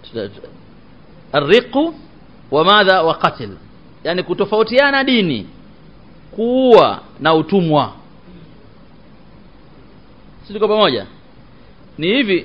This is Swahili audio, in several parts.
arriqu wa madha wa qatl yani kutofautiana dini kuua na utumwa sisi tuko pamoja ni hivi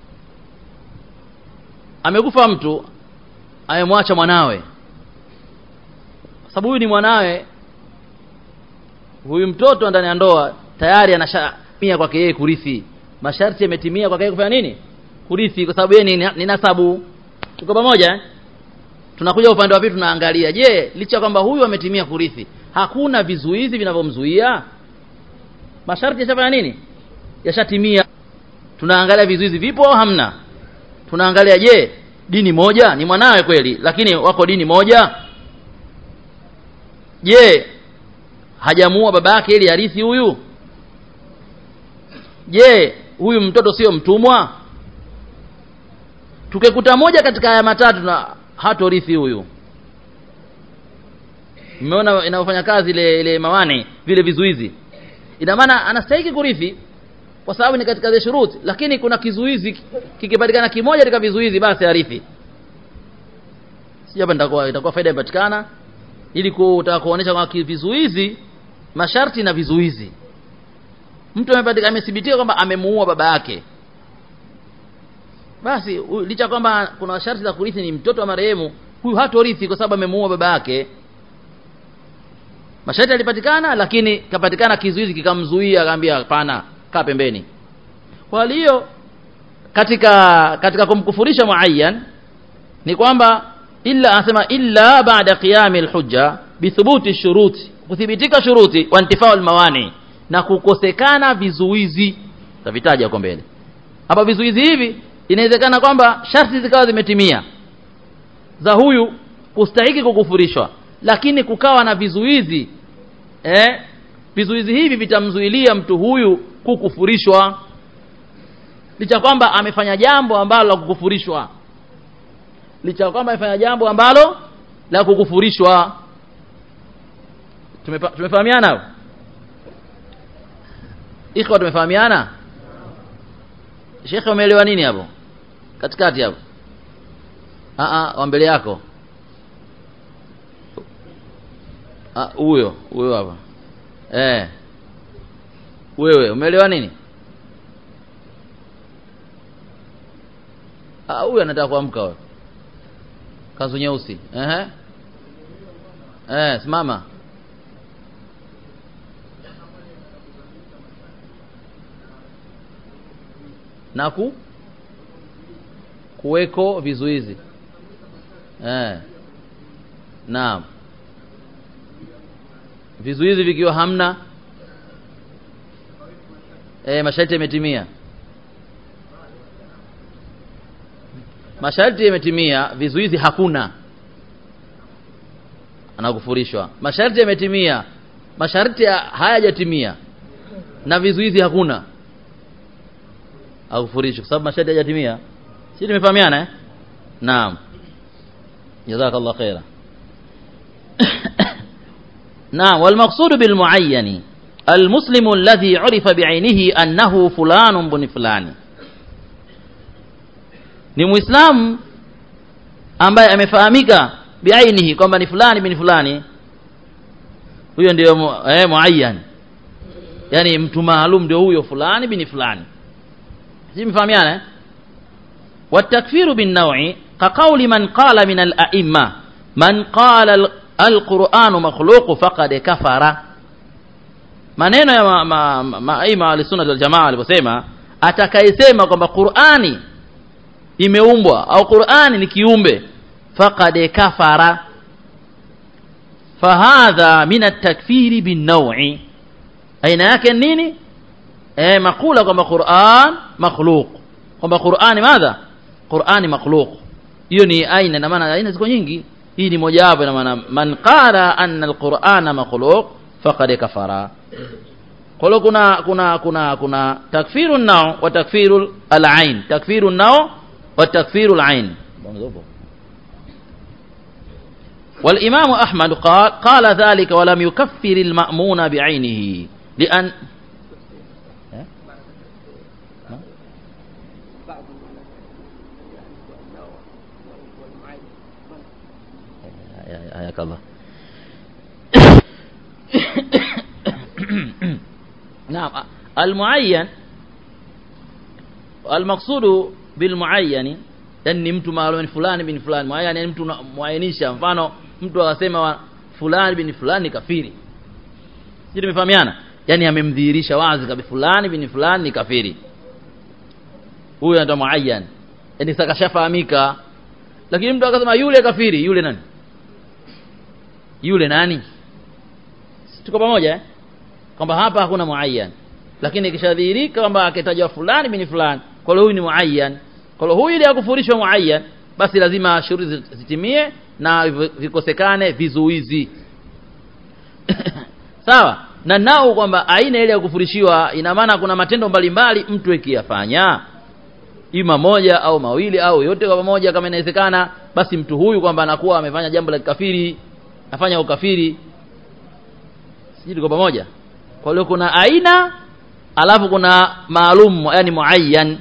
amekufa mtu amemwacha mwanawe sababu huyu ni mwanawe huyu mtoto ndani ya ndoa tayari anashamia kwake yeye kurithi masharti yametimia kwake yeye kufanya nini kurithi kwa sababu yeye ni, ni nasabu tuko pamoja eh? tunakuja upande wa pili tunaangalia je licha kwamba huyu ametimia kurithi hakuna vizuizi vinavyomzuia masharti yashafanya nini yashatimia tunaangalia vizuizi vipo au hamna tunaangalia je dini moja ni mwanawe kweli lakini wako dini moja je hajamuua baba yake ili arithi huyu je huyu mtoto sio mtumwa tukikuta moja katika haya matatu na hatorithi huyu mmeona inavyofanya kazi ile ile mawani vile vizuizi ina maana anastahili kurithi kwa sababu ni katika zile shuruti lakini kuna kizuizi kikipatikana kimoja katika vizuizi basi arithi si hapa nitakuwa itakuwa faida ipatikana ili kutaka kuonesha kwamba vizuizi masharti na vizuizi mtu amepatika amethibitika kwamba amemuua baba yake basi huyu- licha kwamba kuna sharti za kurithi ni mtoto wa marehemu huyu hatorithi kwa sababu amemuua baba yake masharti yalipatikana lakini kapatikana kizuizi kikamzuia akaambia hapana kaa pembeni kwa hiyo katika katika kumkufurisha muayyan ni kwamba illa anasema illa baada qiyami alhujja bithubuti shuruti kuthibitika shuruti wa intifaa almawani na kukosekana vizuizi tavitaja huko mbele hapa vizuizi hivi inawezekana kwamba sharti zikawa zimetimia za huyu kustahiki kukufurishwa lakini kukawa na vizuizi eh vizuizi hivi vitamzuilia mtu huyu kukufurishwa licha kwamba amefanya jambo ambalo la kukufurishwa licha kwamba amefanya jambo ambalo la kukufurishwa Tumepa, tumefahamiana hapo ikhwa tumefahamiana shekhe umeelewa nini hapo katikati hapo a a wa mbele yako Ah, huyo huyo hapa eh wewe umeelewa nini ah huyo anataka kuamka wewe kanzu nyeusi ehe eh simama na ku kuweko vizuizi eh naam vizuizi vikiwa hamna eh masharti yametimia masharti yametimia vizuizi hakuna anakufurishwa masharti yametimia masharti ya- hayajatimia na vizuizi hakuna akufurishwa kwa sababu masharti hayajatimia si tumefahamiana eh naam jazakallah khaira نعم والمقصود بالمعين المسلم الذي عرف بعينه أنه فلان بن فلان ni muislamu ambaye amefahamika biainihi kwamba ni fulani bin fulani huyo ndio mu, eh, muayyan yani mtu maalum ndio huyo fulani bin fulani si mfahamiana eh? والتكفير بالنوع كقول من قال من الأئمة من قال ال- القرآن مخلوق فقد كفر maneno ya maima ma, ma, maima walisunna wal jamaa aliposema atakayesema kwamba Qur'ani imeumbwa au Qur'ani ni kiumbe faqad kafara fahadha min at-takfiri bin-naw'i aina yake nini eh makula kwamba Qur'an makhluq kwamba Qur'ani madha Qur'ani makhluq hiyo ni aina na maana aina ziko nyingi hii ni moja wapo na maana man qala anna al-Qur'ana makhluq faqad kafara kwa hiyo kuna kuna kuna kuna takfiru nao wa takfiru al-ain takfiru nao wa takfiru al-ain والإمام أحمد قال قال ذلك ولم يكفر المأمون بعينه لأن hayakallah نعم المعين المقصود بالمعين yani mtu maalum fulani bin fulani muayyan yani mtu muainisha mfano mtu akasema fulani bin fulani kafiri sisi tumefahamiana yani amemdhihirisha wazi kabisa fulani bin fulani ni kafiri huyo anaitwa muayyan yani sasa kashafahamika lakini mtu akasema yule kafiri yule nani yule nani tuko pamoja eh? kwamba hapa hakuna muayyan lakini ikishadhihirika kwamba akitajwa fulani bin fulani kwa hiyo huyu ni muayyan kwa hiyo huyu ili akufurishwa muayyan basi lazima shuruti zitimie na vikosekane vizuizi sawa na nao kwamba aina ile ya kufurishiwa ina maana kuna matendo mbalimbali mtu ikiyafanya ima moja au mawili au yote kwa pamoja kama inawezekana basi mtu huyu kwamba anakuwa amefanya jambo la kikafiri afanya ukafiri sisi tuko pamoja kwa hiyo kuna aina alafu kuna maalum yani muayyan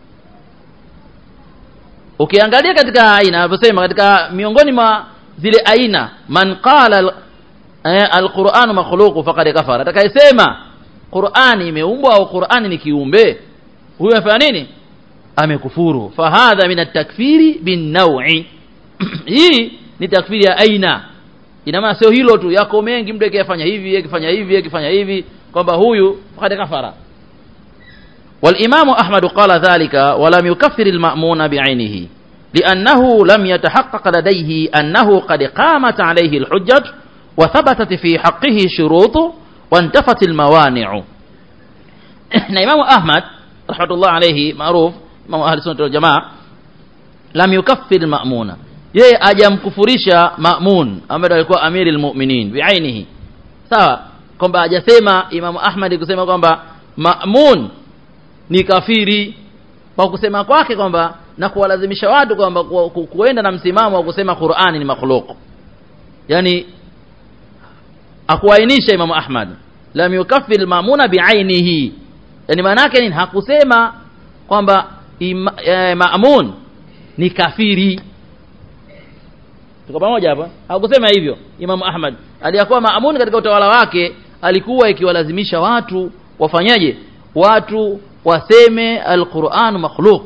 ukiangalia katika aina anavyosema katika miongoni mwa zile aina man qala eh, alquranu makhluqu faqad kafara atakayesema qurani imeumbwa au qurani ni kiumbe huyo amefanya nini amekufuru fahadha min at-takfiri bin naw'i hii ni takfiri ya aina ina maana sio hilo tu yako mengi mtu akifanya hivi akifanya hivi akifanya hivi kwamba huyu faqad kafara والإمام أحمد قال ذلك ولم يكفر المأمون بعينه لأنه لم يتحقق لديه أنه قد قامت عليه الحجج وثبتت في حقه شروط وانتفت الموانع إمام أحمد رحمة الله عليه معروف إمام أهل السنة والجماعة لم يكفر المأمون yeye ajamkufurisha Ma'mun ambaye alikuwa amiri almu'minin biainihi sawa kwamba hajasema Imam Ahmad kusema kwamba Ma'mun ni kafiri kwa kusema kwake kwamba na kuwalazimisha watu kwamba ku, ku, kuenda na msimamo wa kusema Qur'ani ni makhluq yani akuainisha Imam Ahmad lam yukaffir al-ma'muna bi'ainihi yani maana yake nini hakusema kwamba e, Ma'mun ni kafiri tuko pamoja hapa hakusema hivyo Imam Ahmad aliyakuwa Ma'mun katika utawala wake alikuwa ikiwalazimisha watu wafanyaje watu waseme alquran makhluq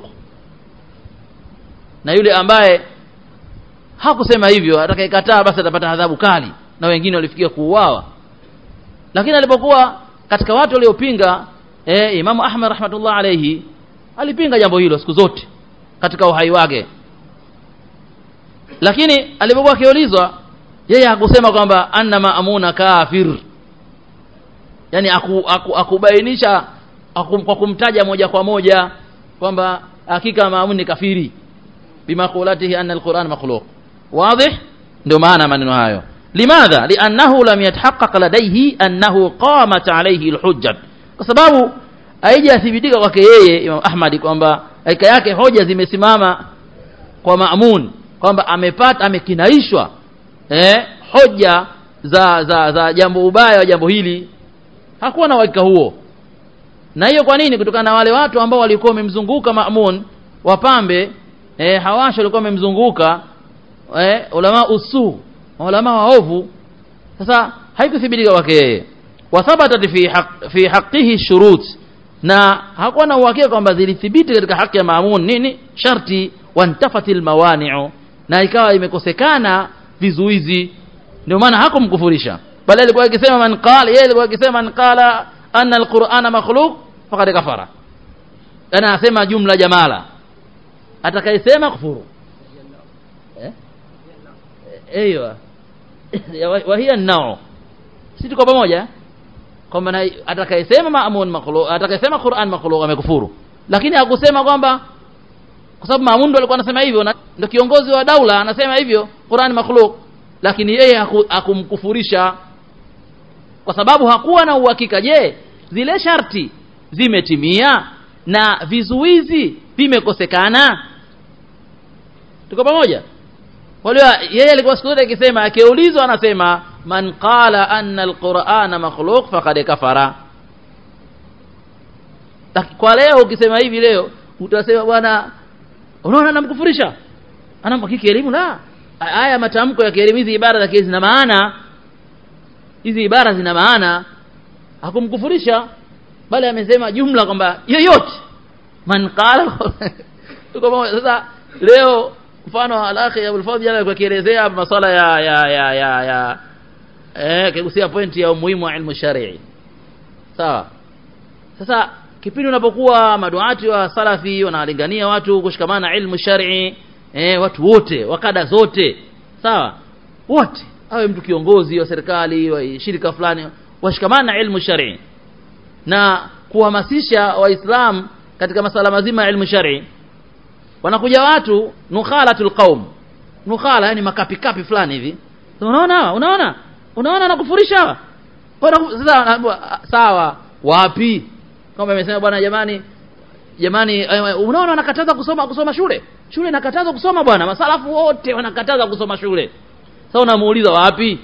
na yule ambaye hakusema hivyo atakayekataa basi atapata adhabu kali na wengine walifikia kuuawa lakini alipokuwa katika watu waliopinga eh, Imamu Ahmad rahmatullah alayhi alipinga jambo hilo siku zote katika uhai wake lakini alipokuwa akiulizwa yeye hakusema kwamba anna maamuna kafir yani aku, aku, akubainisha aku, kwa kumtaja moja kwa moja kwamba hakika maamun ni kafiri bimaqulatihi anna alquran makhluq wazi ndio maana maneno hayo limadha liannahu lam yatahaqqaq ladayhi annahu qamat alayhi alhujjah kwa sababu haijathibitika kwake yeye Imam Ahmad kwamba haika yake hoja zimesimama kwa maamun kwamba amepata amekinaishwa eh, hoja za za za jambo ubaya wa jambo hili hakuwa na uhakika huo na hiyo kwa nini kutokana na wale watu ambao walikuwa wamemzunguka Maamun wapambe eh, hawasha walikuwa wamemzunguka eh, ulama usu ulama waovu sasa haikuthibitika kwake yeye wathabatat fi haq, fi haqqihi shurut na hakuwa na uhakika kwamba zilithibiti katika haki ya Maamun nini sharti wantafatil mawani'u na ikawa imekosekana vizuizi ndio maana hakumkufurisha bali alikuwa akisema man qala yeye alikuwa akisema man qala anna alqur'ana makhluq faqad kafara ana anasema jumla jamala atakayesema kufuru eh ايوه وهي النوع si tuko pamoja kwamba atakayesema maamun makhluq atakayesema Qur'an makhluq amekufuru lakini hakusema kwamba kwa sababu Maamun ndo alikuwa anasema hivyo ndio kiongozi wa daula anasema hivyo Qur'an makhluq lakini yeye hakumkufurisha kwa sababu hakuwa na uhakika je zile sharti zimetimia na vizuizi vimekosekana tuko pamoja kwa hiyo yeye alikuwa siku zote akisema akiulizwa anasema man qala anna alqur'ana makhluq faqad kafara kwa leo ukisema hivi leo utasema bwana unaona namkufurisha anampa kielimu la haya matamko ya kielimu hizi ibara za zina maana hizi ibara zina maana hakumkufurisha bali amesema jumla kwamba yoyote man qala sasa leo mfano alakhi Abul Fadhl jana alikuwa akielezea masuala ya ya ya ya, ya eh kigusia pointi ya umuhimu wa ilmu shar'i sawa sasa kipindi unapokuwa maduati wa salafi wanalingania watu kushikamana na ilmu shar'i eh watu wote wakada zote sawa wote awe mtu kiongozi wa serikali wa shirika fulani washikamana na ilmu shar'i na kuhamasisha waislamu katika masala mazima ya ilmu shar'i wanakuja watu nukhalatul qaum nukhala yani makapi kapi fulani hivi unaona unaona unaona nakufurisha sasa sawa wapi kama amesema bwana jamani jamani unaona wanakataza kusoma kusoma shule shule inakataza kusoma bwana masalafu wote wanakataza kusoma shule sasa unamuuliza wapi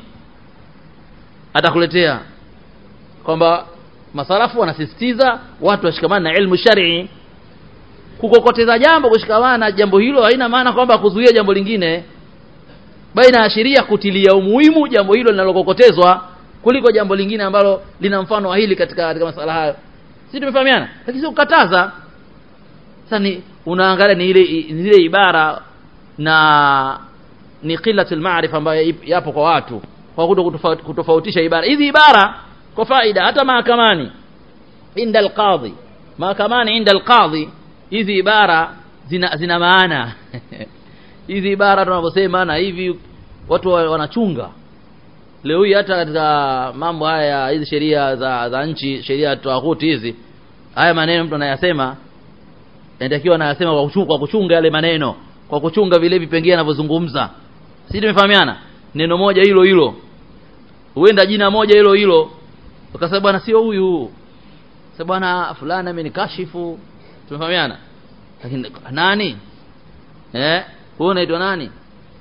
atakuletea kwamba masalafu wanasisitiza watu washikamane na ilmu shar'i kukokoteza jambo kushikamana na jambo hilo haina maana kwamba kuzuia jambo lingine bali inaashiria kutilia umuhimu jambo hilo linalokokotezwa kuliko jambo lingine ambalo lina mfano wa hili katika katika masala hayo si tumefahamiana lakini sio kukataza sasa ni unaangalia ni ile ni ile ibara na ni qillatul ma'rifa ambayo yapo kwa watu kwa kuto kutofautisha ibara hizi ibara kwa faida hata mahakamani inda alqadhi mahakamani inda alqadhi hizi ibara zina zina maana hizi ibara tunavyosema na hivi watu wanachunga leo hii hata katika mambo haya hizi sheria za za nchi sheria tawaghuti hizi haya maneno mtu anayasema inatakiwa anayasema kwa kuchunga, kwa kuchunga yale maneno kwa kuchunga vile vipengee anavyozungumza si tumefahamiana neno moja hilo hilo huenda jina moja hilo hilo ukasema bwana sio huyu sasa bwana fulani amenikashifu tumefahamiana lakini nani eh wewe unaitwa nani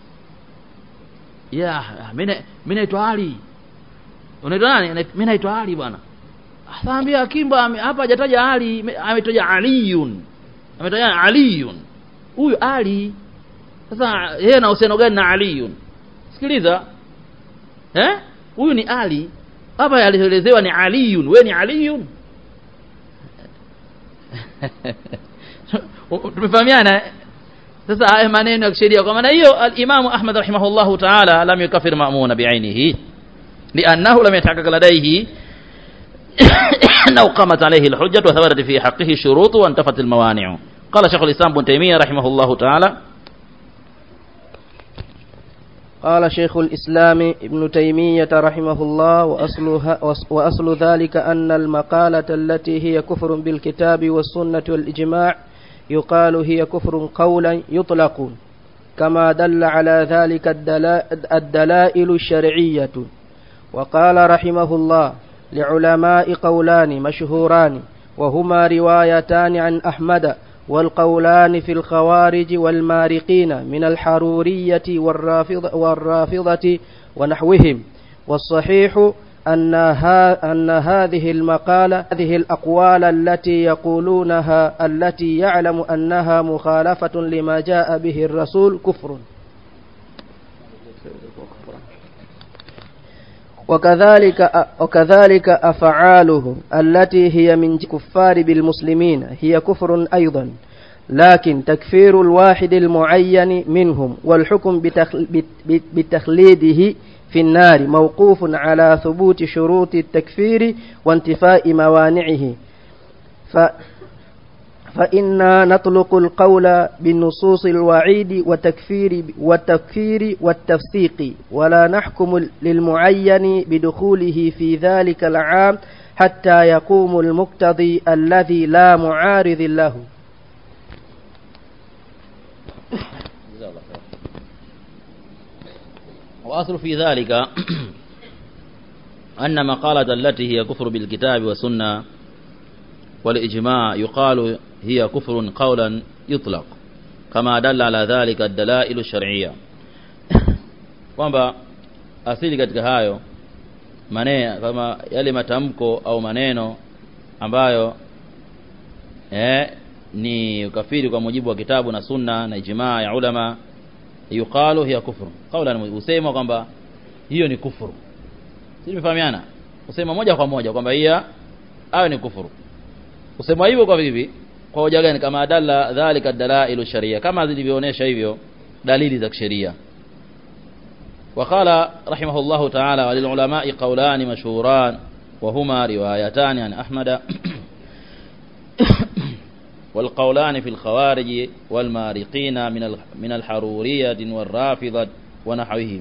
ya mimi mimi naitwa Ali unaitwa nani mimi naitwa Ali bwana asaambia Kimba hapa hajataja Ali ametaja Aliyun ametaja Aliyun huyu Ali sasa yeye na uhusiano gani na Aliyun sikiliza eh huyu ni Ali hapa alielezewa ni Aliyun wewe ni Aliyun tumefahamiana sasa haya maneno ya kisheria kwa maana hiyo al-Imam Ahmad rahimahullahu ta'ala lam yukafir ma'muna bi'ainihi لأنه لم يتحقق لديه أنه قامت عليه الحجة وثبتت في حقه الشروط وانتفت الموانع قال شيخ الإسلام بن تيمية رحمه الله تعالى قال شيخ الإسلام ابن تيمية رحمه الله وأصلها وأصل ذلك أن المقالة التي هي كفر بالكتاب والسنة والإجماع يقال هي كفر قولا يطلق كما دل على ذلك الدلائل الشرعية وقال رحمه الله لعلماء قولان مشهوران وهما روايتان عن أحمد والقولان في الخوارج والمارقين من الحرورية والرافضة, والرافضة ونحوهم والصحيح أن, ها أن هذه المقالة هذه الأقوال التي يقولونها التي يعلم أنها مخالفة لما جاء به الرسول كفر وكذلك وكذلك أفعاله التي هي من كفار بالمسلمين هي كفر أيضا لكن تكفير الواحد المعين منهم والحكم بتخليده في النار موقوف على ثبوت شروط التكفير وانتفاء موانعه ف فإنا نطلق القول بنصوص الوعيد والتكفير والتكفير والتفسيق ولا نحكم للمعين بدخوله في ذلك العام حتى يقوم المقتضي الذي لا معارض له وأصل في ذلك أن مقالة التي هي كفر بالكتاب والسنة والإجماع يقال هي كفر قولا يطلق كما دل على ذلك الدلائل الشرعية kwamba asili katika hayo maneno kama yale matamko au maneno ambayo eh, ni ukafiri kwa mujibu wa kitabu na sunna na ijmaa ya ulama yuqalu hiya kufru qawlan usema kwamba hiyo ni kufuru sisi tumefahamiana usema moja kwa moja kwamba hiya awe ni kufuru usema hivyo kwa vipi kwa hoja gani kama adalla dhalika dalailu sharia kama zilivyoonesha hivyo dalili za kisheria وقال رحمه الله تعالى وللعلماء قولان مشهوران وهما روايتان عن أحمد والقولان في الخوارج والمارقين من من الحرورية والرافضة ونحوهم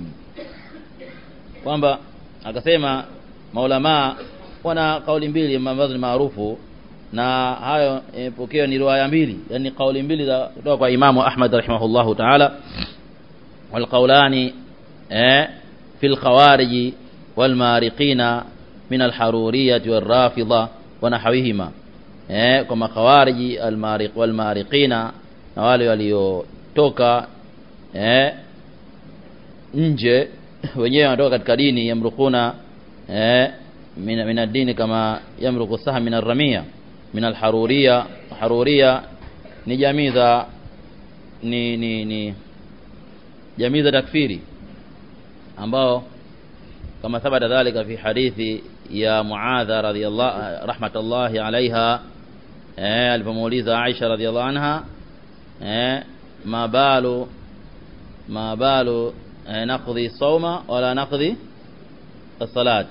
kwamba akasema maulama wana kauli mbili ambazo ni maarufu na hayo pokeo ni riwaya mbili yani kauli mbili za kutoka kwa Imamu Ahmad rahimahullahu ta'ala wal qawlani في الخوارج والمارقين من الحرورية والرافضة ونحوهما كما خوارج المارق والمارقين na wale waliotoka eh nje wenyewe wanatoka katika dini yamrukuna eh min min ad-dini kama yamruku sahm min ar-ramia min al-haruriya haruriya ni jamii za ni ni ni jamii za takfiri ambao kama thabata dhalika fi hadithi ya Muadha radhiyallahu rahmatullahi alaiha eh alipomuuliza Aisha radhiyallahu anha eh ma balu ma balu eh, naqdi sawma wala naqdi as-salat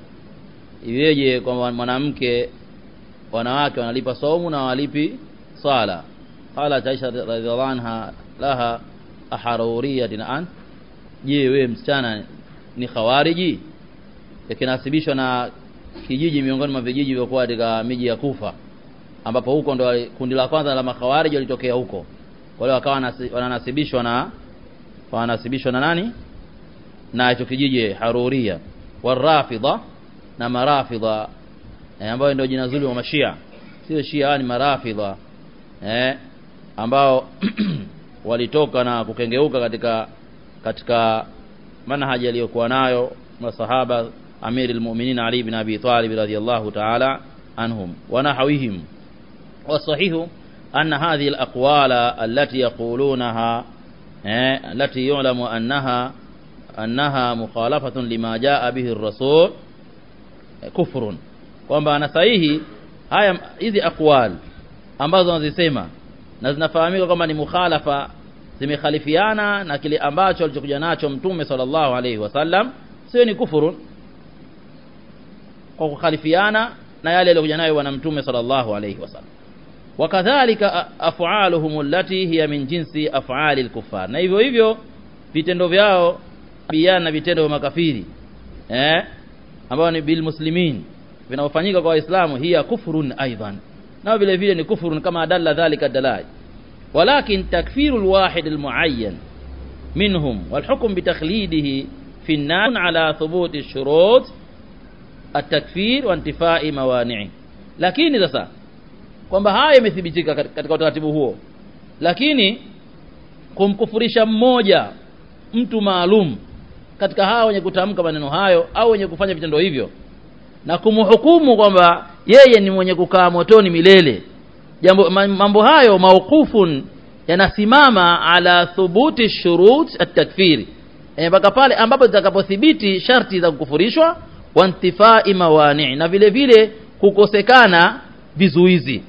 iweje kwa mwanamke wanawake wanalipa saumu na walipi swala qala Aisha radhiyallahu anha laha aharuriyatin an je wewe msichana ni khawariji yakinasibishwa na kijiji miongoni mwa vijiji vilivyokuwa katika miji ya Kufa ambapo huko ndo kundi la kwanza la makhawariji walitokea huko wale wakawa wananasibishwa na wanasibishwa na nani na hicho kijiji haruria warafidha na marafidha eh, ambayo ndio jina zuri wa mashia sio shia ni marafidha eh, ambao walitoka na kukengeuka katika katika manhaji aliyokuwa nayo masahaba amiri almu'minin Ali ibn Abi Talib radhiyallahu ta'ala anhum wa nahwihim والصحيح أن هذه الأقوال التي يقولونها التي يعلم أنها أنها مخالفة لما جاء به الرسول كفر kwamba ana sahihi haya hizi aqwal ambazo wanazisema na zinafahamika kwamba ni mukhalafa zimekhalifiana na kile ambacho alichokuja nacho mtume sallallahu alaihi wasallam sio ni kufuru kwa kukhalifiana na yale aliyokuja nayo bwana mtume sallallahu alaihi wasallam wakadhalika af'aluhum allati hiya min jinsi af'ali al-kuffar na hivyo hivyo vitendo vyao biana na vitendo vya makafiri eh ambao ni bil muslimin vinaofanyika kwa waislamu hiya kufrun aidan na vile vile ni kufrun kama dalla dhalika dalai ولكن تكفير الواحد المعين منهم والحكم بتخليده في النار على ثبوت الشروط التكفير وانتفاء موانعه lakini sasa kwamba haya yamethibitika katika utaratibu huo lakini kumkufurisha mmoja mtu maalum katika hawa wenye kutamka maneno hayo au wenye kufanya vitendo hivyo na kumhukumu kwamba yeye ni mwenye kukaa motoni milele jambo mambo hayo mauqufun yanasimama ala thubuti shurut at-takfiri mpaka e, pale ambapo zitakapothibiti sharti za kukufurishwa wa intifai mawani na vile vile kukosekana vizuizi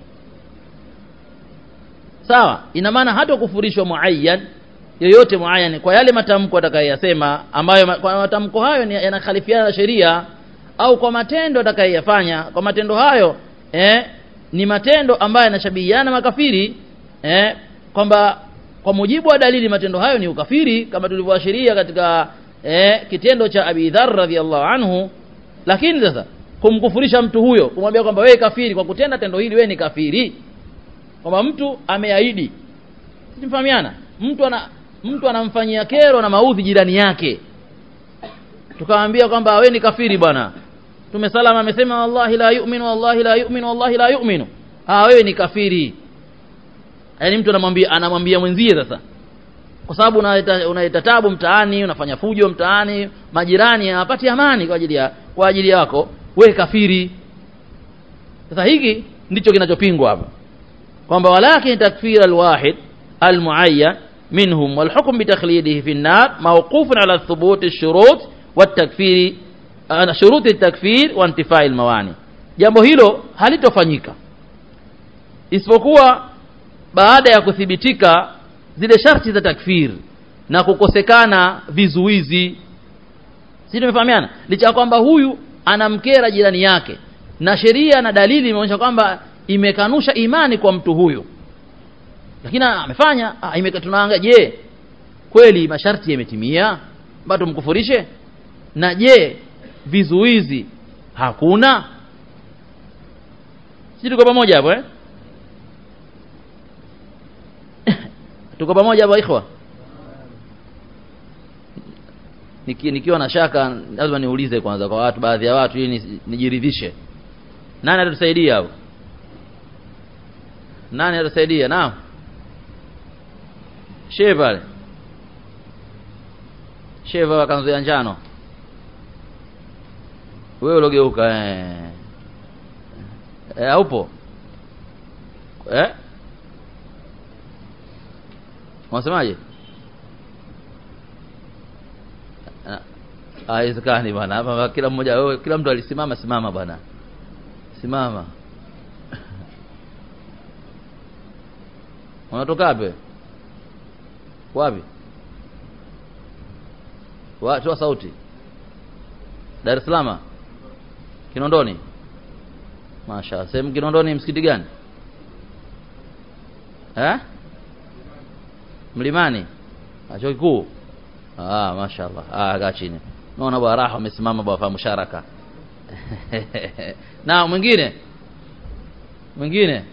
sawa ina maana hata kufurishwa muayyan yoyote muayyan kwa yale matamko atakayeyasema ambayo kwa matamko hayo yanakhalifiana na sheria au kwa matendo atakayeyafanya kwa matendo hayo eh, ni matendo ambayo yanashabihiana makafiri eh, kwamba kwa mujibu wa dalili matendo hayo ni ukafiri kama tulivyoashiria katika eh, kitendo cha Abi Dharr radhiallahu anhu lakini sasa kumkufurisha mtu huyo kumwambia kwamba wewe kafiri kwa kutenda tendo hili wewe ni kafiri kwamba mtu ameahidi simfahamiana mtu ana mtu anamfanyia kero na maudhi jirani yake tukamwambia kwamba wewe ni kafiri bwana Mtume salama amesema wallahi la yu'minu wallahi la yu'minu wallahi la yu'minu ah wewe ni kafiri yaani mtu anamwambia anamwambia mwenzie sasa kwa sababu unaleta unaleta tabu mtaani unafanya fujo mtaani majirani hawapati amani kwa ajili ya kwa ajili yako we kafiri sasa hiki ndicho kinachopingwa hapa kwamba walakin takfir alwahid almuayyan منهم والحكم بتخليده في النار موقوف على ثبوت الشروط والتكفير آه، شروط التكفير وانتفاء الموانع jambo hilo halitofanyika isipokuwa baada ya kuthibitika zile sharti za takfir na kukosekana vizuizi si tumefahamiana licha ya kwamba huyu anamkera jirani yake na sheria na dalili imeonyesha kwamba imekanusha imani kwa mtu huyu lakini amefanya ah, imeka tunaangalia je kweli masharti yametimia mpaka tumkufurishe na je vizuizi hakuna si tuko pamoja hapo eh tuko pamoja hapo ikhwa Niki, nikiwa na shaka lazima niulize kwanza kwa watu baadhi ya watu ili nisi- nijiridhishe nani atatusaidia hapo nani atatusaidia naam shehe pale shehe wa kanzu ya njano wewe ulogeuka eh eh haupo eh unasemaje Ah, haiwezekani bwana hapa kila mmoja wewe kila mtu alisimama simama bwana simama unatoka wapi wapi wa toa sauti Dar es Salaam Kinondoni Masha sehemu Kinondoni msikiti gani eh Mlimani Ah, chuo kikuu ah mashaallah ah kaa chini naona bwana raha amesimama bwana musharaka na mwingine mwingine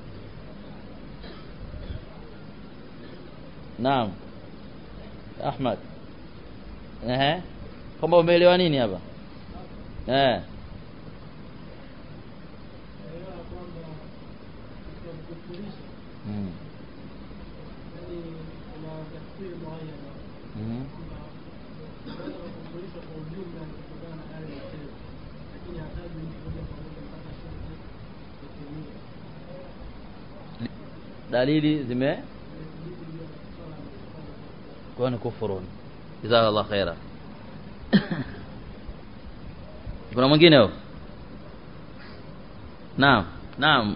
naam Ahmad eh kwamba umeelewa nini hapa eh mm. Mhm. dalili zime kwa ni kufurun jazakallah khaira kuna mwingine huyo naam naam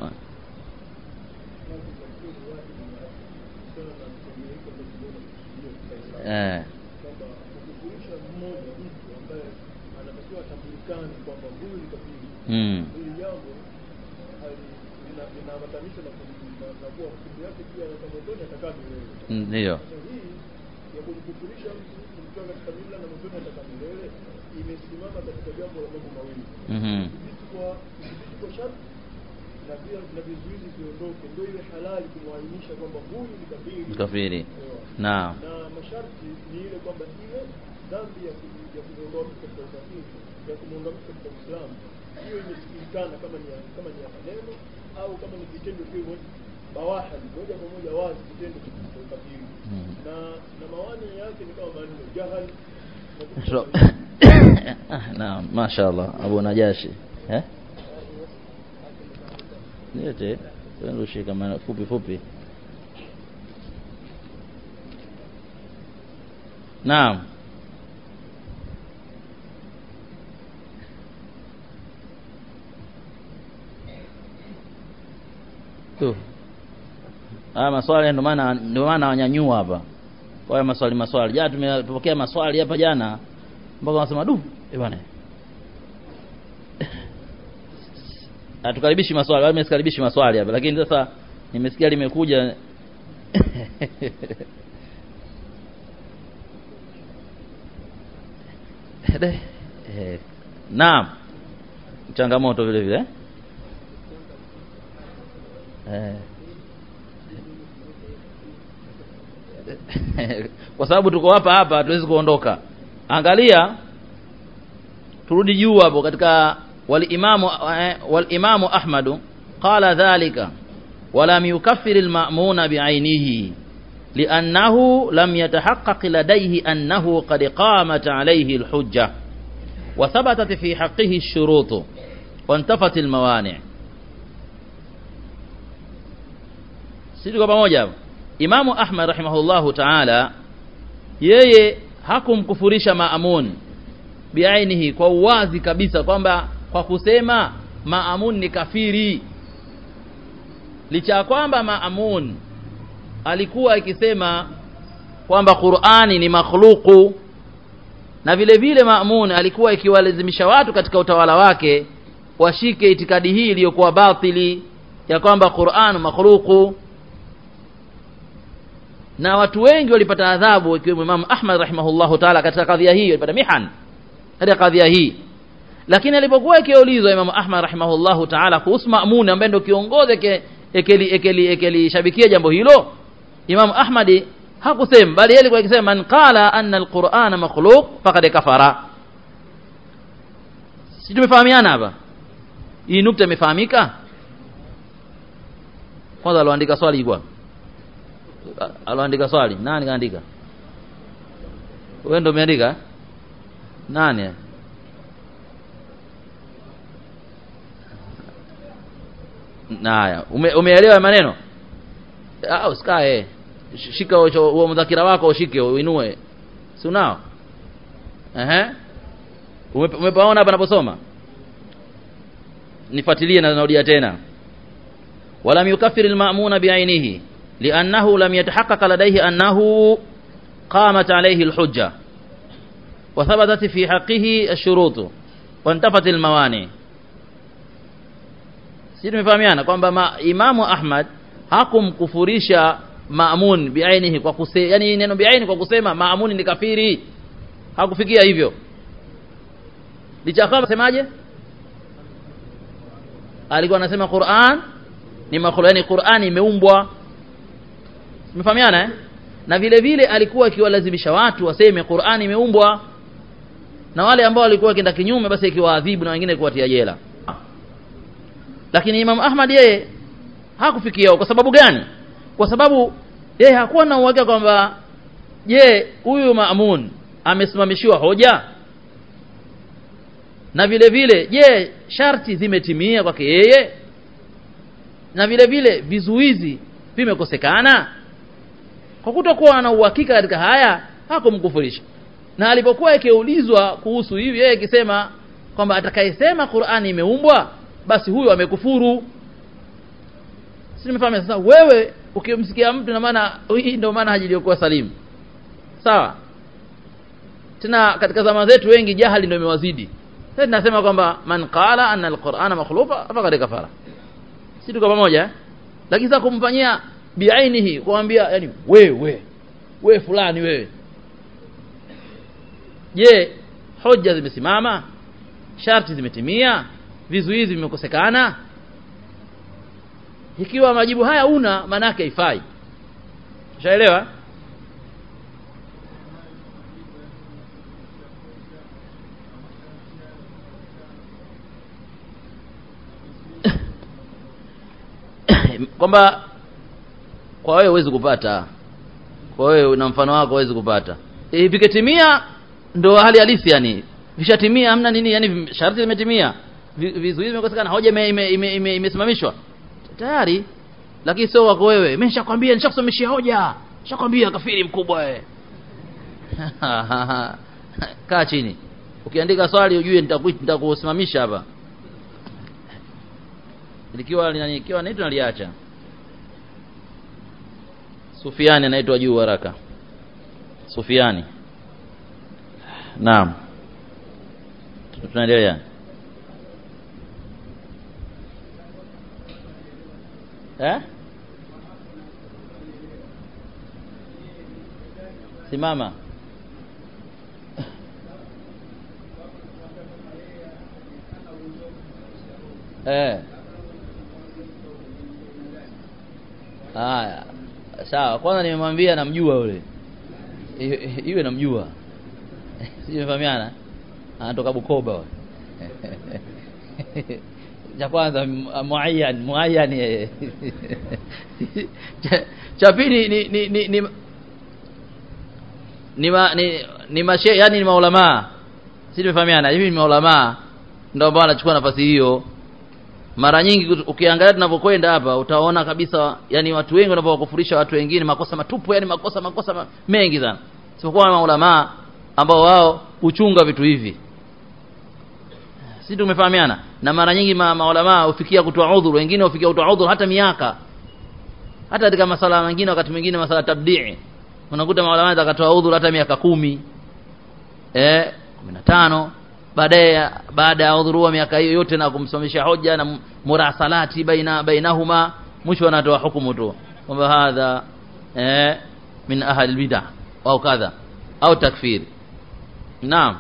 eh kukufurisha mmoja mtu ambaye anatakiwa atambulikane kwamba huyu ni kafiri mm. hili jambo hali- lina- linaambatanisha na kum- na- na kuwa hukumu yake pia anaweza motoni atakaa milele ndio sasa hii ya kumkufurisha mtu kumtoa katika mila na motoni atakaa milele imesimama katika jambo la mambo mawili mhm kudhibiti kwa kudhibiti kwa sharti na pia na vizuizi viondoke ndio ile halali kumwainisha kwamba huyu ni kafiri kafiri Ewa. naam na masharti ni ile kwamba ile dhambi ya ku- ya kumwondoa mtu katika ukafiri ya kumwondoa mtu katika Uislamu hiyo imesikilikana kama ni ya, kama ni ya maneno au kama ni kitendo kile bawaha moja kwa moja wazi kitendo cha cha ukafiri Mhm. na na mawani yake ni kama maneno jahal na vitu so, kama hivyo. naam mashaallah abu najashi eh niete tuendelee kama fupi fupi naam tu haya maswali ndio maana ndio maana wanyanyua hapa kwa hiyo maswali maswali jana tumepokea maswali hapa jana mpaka wanasema du eh bwana hatukaribishi maswali wala msikaribishi maswali hapa lakini sasa nimesikia limekuja eh, naam changamoto vile vile eh kwa sababu tuko hapa hapa hatuwezi kuondoka angalia turudi juu hapo katika walimamu eh, walimamu ahmadu qala dhalika ولم يكفر المأمون بعينه لأنه لم يتحقق لديه أنه قد قامت عليه الحجة وثبتت في حقه الشروط وانتفت الموانع sisi kwa pamoja hapo Imamu Ahmad rahimahullahu ta'ala yeye hakumkufurisha Maamun biainihi kwa uwazi kabisa kwamba kwa kusema Maamun ni kafiri licha ya kwamba Maamun alikuwa akisema kwamba Qur'ani ni makhluku na vile vile Maamun alikuwa ikiwalazimisha watu katika utawala wake washike itikadi hii iliyokuwa batili ya kwamba Qur'an makhluku na watu wengi walipata adhabu ikiwemo Imam Ahmad rahimahullahu ta'ala katika kadhia hii walipata mihan katika kadhia hii lakini alipokuwa ikiulizwa Imam Ahmad rahimahullahu ta'ala kuhusu Maamun ambaye ndio kiongozi ekeli ekeli ekeli shabikia jambo hilo Imam Ahmad hakusema bali yeye alikuwa akisema man qala anna alqur'ana makhluq faqad kafara si tumefahamiana hapa hii nukta imefahamika kwanza aloandika swali ilikuwa aloandika swali nani kaandika wewe ndio umeandika nani Naya, ume, umeelewa maneno? Ah, usikae. Shika huo mdhakira wako ushike uinue. Si unao? Ehe. Umepaona hapa naposoma? Nifuatilie na narudia tena. Walam yukaffir al-ma'muna bi'ainihi li'annahu lam yatahaqqaq ladayhi annahu qamat alayhi al-hujja wa thabatat fi haqqihi ash-shurut wa intafat al-mawani' sisi tumefahamiana kwamba ma, Imamu Ahmad hakumkufurisha Maamun biainihi kwa kusema yani neno biaini kwa kusema Maamun ni kafiri hakufikia hivyo licha kama semaje alikuwa anasema Qur'an ni makhluq yani Qur'an imeumbwa tumefahamiana eh na vile vile alikuwa akiwalazimisha watu waseme Qur'an imeumbwa na wale ambao walikuwa wakienda kinyume basi ikiwaadhibu na wengine kuwatia jela lakini Imam Ahmad yeye hakufikia kwa sababu gani kwa sababu yeye hakuwa na uhakika kwamba je huyu Maamun amesimamishiwa hoja na vile vile je sharti zimetimia kwake yeye na vile vile vizuizi vimekosekana kwa kutokuwa na uhakika katika haya hakumkufurisha na alipokuwa akiulizwa kuhusu hivi yeye akisema kwamba atakayesema Qur'ani imeumbwa basi huyo amekufuru si nimefahamu sasa wewe ukimsikia mtu na maana hii ndio maana haji iliyokuwa salimu sawa tena katika zama zetu wengi jahali ndio imewazidi sasa tunasema kwamba man qala anna alqur'ana makhluqa faqad kafara si tuko pamoja eh? lakini sasa kumfanyia biainihi kumwambia yani wewe wewe fulani wewe je hoja zimesimama sharti zimetimia vizuizi vimekosekana ikiwa majibu haya una maana yake haifai ushaelewa kwamba kwa wewe huwezi kupata kwa wewe na mfano wako huwezi kupata e, viketimia ndo hali halisi yani vishatimia hamna nini yani sharti zimetimia vizuizi vimekosekana hoja imesimamishwa ime, ime, ime, ime tayari lakini sio wako wewe mimi nishakwambia nishakusomeshia hoja nishakwambia kafiri mkubwa wewe kaa chini ukiandika swali ujue nitakusimamisha hapa likiwa linanikiwa naitwa naliacha Sufiani anaitwa juu haraka Sufiani Naam tunaendelea eh simama eh haya sawa kwanza nimemwambia namjua yule iwe namjua sijafahamiana anatoka Bukoba cha kwanza muayyan muayyan yeye cha pili ni ni ni ni ni ma, ni, ni mashe yani ni maulama si tumefahamiana hivi ni maulama ndio ambao anachukua nafasi hiyo mara nyingi ukiangalia tunavyokwenda hapa utaona kabisa yani watu wengi wanavyowakufurisha watu wengine makosa matupu yani makosa makosa ma- mengi sana isipokuwa maulamaa ambao wao huchunga vitu hivi sisi tumefahamiana na mara nyingi ma, maulamaa hufikia kutoa udhuru wengine hufikia kutoa udhuru hata miaka hata katika masala mengine wakati mwingine masala tabdii unakuta maulamaa akatoa udhuru hata miaka kumi eh 15 baadaye baada ya udhuru wa miaka hiyo yote na kumsimamisha hoja na murasalati baina bainahuma mwisho anatoa hukumu tu kwamba hadha eh min ahli bid'ah au kadha au takfir naam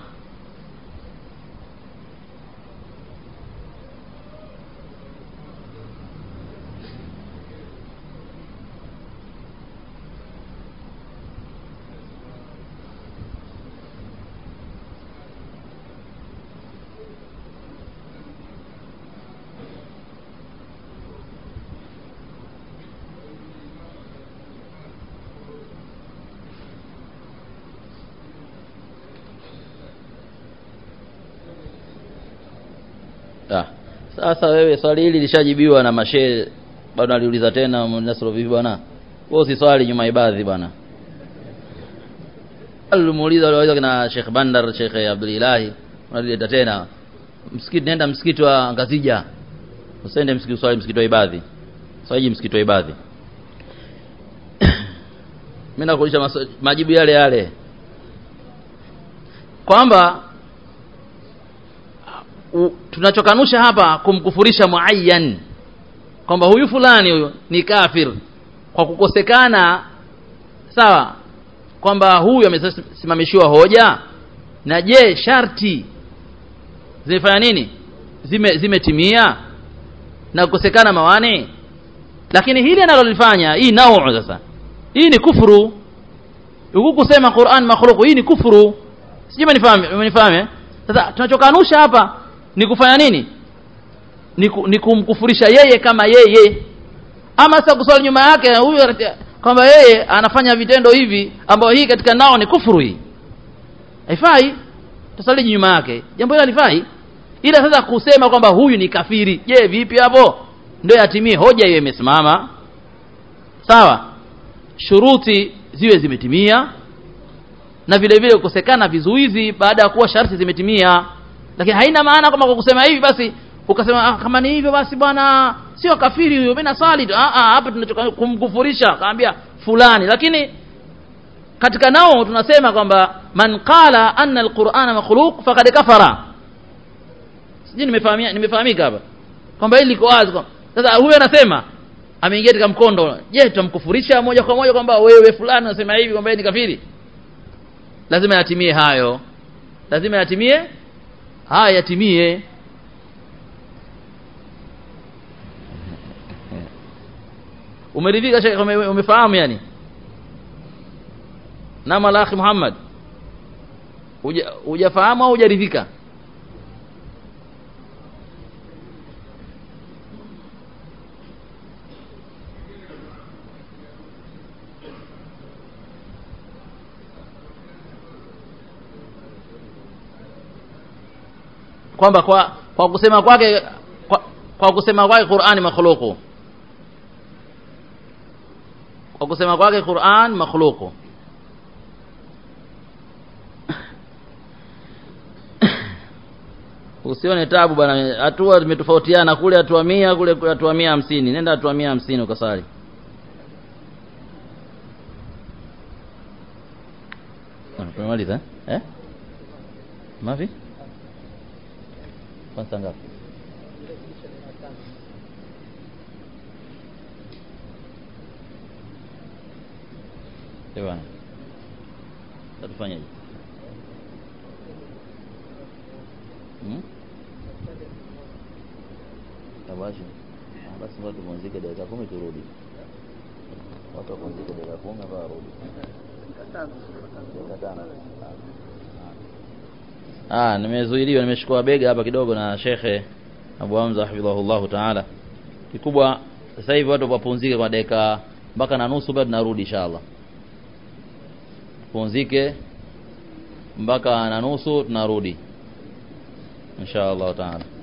Ah. Sasa wewe swali hili lishajibiwa na mashehe bado naliuliza tena Nasro vipi bwana? Wewe usiswali nyuma ibadhi bwana. Alimuuliza wale kina Sheikh Bandar, Sheikh Abdul Ilahi, unalileta tena. Msikiti nenda msikiti wa Ngazija. Usende msikiti swali msikiti wa ibadhi. Swali msikiti wa ibadhi. Mimi nakuuliza majibu yale yale. Kwamba u- tunachokanusha hapa kumkufurisha muayyan kwamba huyu fulani huyu ni kafir kwa kukosekana sawa kwamba huyu amesimamishiwa hoja na je sharti zimefanya nini zime zimetimia na kukosekana mawani lakini hili analolifanya hii nau sasa hii ni kufuru huku kusema Qur'an makhluq hii ni kufuru sijui umenifahamu umenifahamu eh? sasa tunachokanusha hapa ni kufanya nini ni, ku, ni kumkufurisha yeye kama yeye ama sasa kuswali nyuma yake huyu ati- kwamba yeye anafanya vitendo hivi ambayo hii katika nao ni kufuru hii haifai tusali nyuma yake jambo hilo halifai ila sasa kusema kwamba huyu ni kafiri je vipi hapo ndio yatimie hoja hiyo imesimama sawa shuruti ziwe zimetimia na vile vile kukosekana vizuizi baada ya kuwa sharti zimetimia lakini haina maana kwamba kwa kusema hivi basi ukasema ah, kama ni hivyo basi bwana sio kafiri huyo mimi nasali tu ah ah hapa tunachoka kumkufurisha kaambia fulani lakini katika nao tunasema kwamba man qala anna alqur'ana makhluq faqad kafara sijui nimefahamia nimefahamika hapa kwamba hili liko wazi kwamba- sasa huyo anasema ameingia katika mkondo je tutamkufurisha moja kwa moja kwamba wewe fulani unasema hivi kwamba yeye ni kafiri lazima yatimie hayo lazima yatimie haya yatimie umeridhika shekhe ume, umefahamu yani nama la akhi Muhammad Huja- hujafahamu au hujaridhika kwamba kwa kwa kusema kwake kwa, kwa kusema kwake Qur'ani makhluqu kwa kusema kwake Qur'an makhluqu usione tabu bwana hatua zimetofautiana kule hatua mia kule hatua mia hamsini nenda hatua mia hamsini ukasali Ah, tumemaliza eh mavi kwanza ngapi Eh bwana tatufanyaje hmm? Tabashi. Ah, basi ngoja tupumzike dakika kumi turudi watu wapumzike dakika kumi hapa warudi dakika tano Ah, nimezuiliwa nimeshukua bega hapa kidogo na Shekhe Abu Hamza hafidhahullahu taala. Kikubwa sasa hivi watu wapumzike kwa dakika mpaka na nusu bado tunarudi inshallah. Pumzike mpaka na nusu tunarudi inshallah taala.